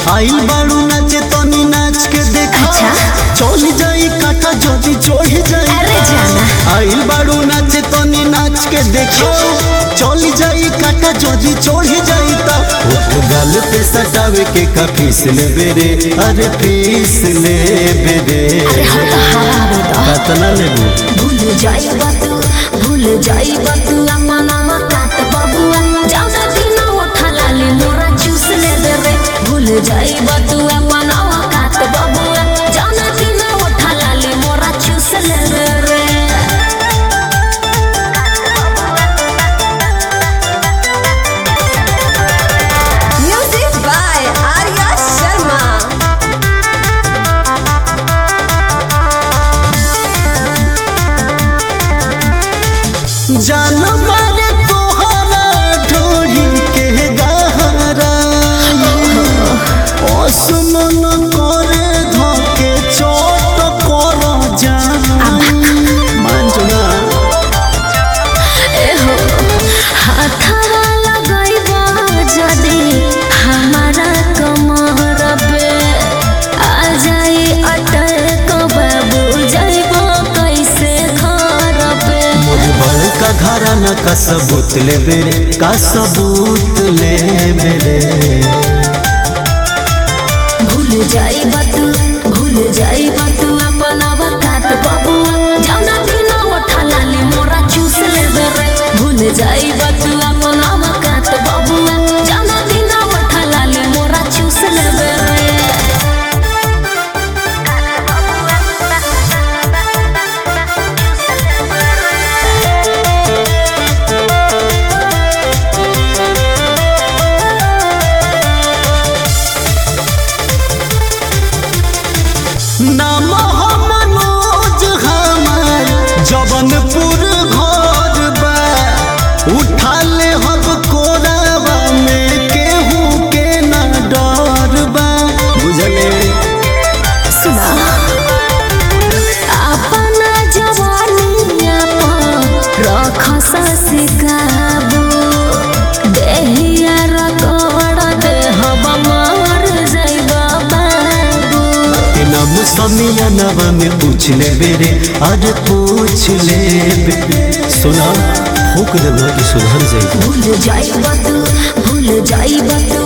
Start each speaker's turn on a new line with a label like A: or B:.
A: आइल बाड़ू नाचे तनी नाच के देखा
B: अच्छा।
A: चल जाई काटा जदी चढ़ जाई
B: अरे जाना
A: आइल बाड़ू नाचे तनी नाच के देखा चल जाई काटा जदी चढ़ जाई ता ओ गाल पे सटावे के का फीस ले बेरे अरे फीस ले बेरे
B: अरे हम तो हरावे दो
A: कतना लेबू
B: भूल जाई तू भूल जाई तू अम्मा नामा काट बबुआ जाऊदा दिन उठा लाली मोरा चूस ले दे रे भूल जाई तू अम्मा नामा काट बबुआ जाऊदा दिन उठा लाली मोरा चूस ले दे रे
C: Music by Arya Sharma.
A: जान मारे तोहरा ढोली के गहरा असमन करे धके चोट कर जान मान जुना
B: एहो हाथवा लगाइबा जदी हमारा कमर पे आ जाई अटक बाबू जाइबो कैसे घर पे
A: मोर बड़का घराना का सबूत ले बेरे का सबूत ले बेरे
B: भूल जाई तू भूल जाई तू अपन अवकात बबुआ जाना दिन उठा लाली मोरा चूस ले रे भूल जाई तू अपन अवकात बबुआ जाना दिन उठा लाली मोरा चूस ले रे
A: नाम हम मनोज हमार जबनपुर घर बा उठा ले हम कोरावा में केहू के ना डर बा बुझले
B: सुना अपना जवानिया पर रख ससिकाबू देहिया रगड़ दे हम मर जाइबा बाबू
A: के नाम समिया नवा में पूछ ले बेरे अरे पूछ ले बेरे सुना फूक देना कि सुधर जाएगी
B: भूल जाइबा तू भूल जाइबा तू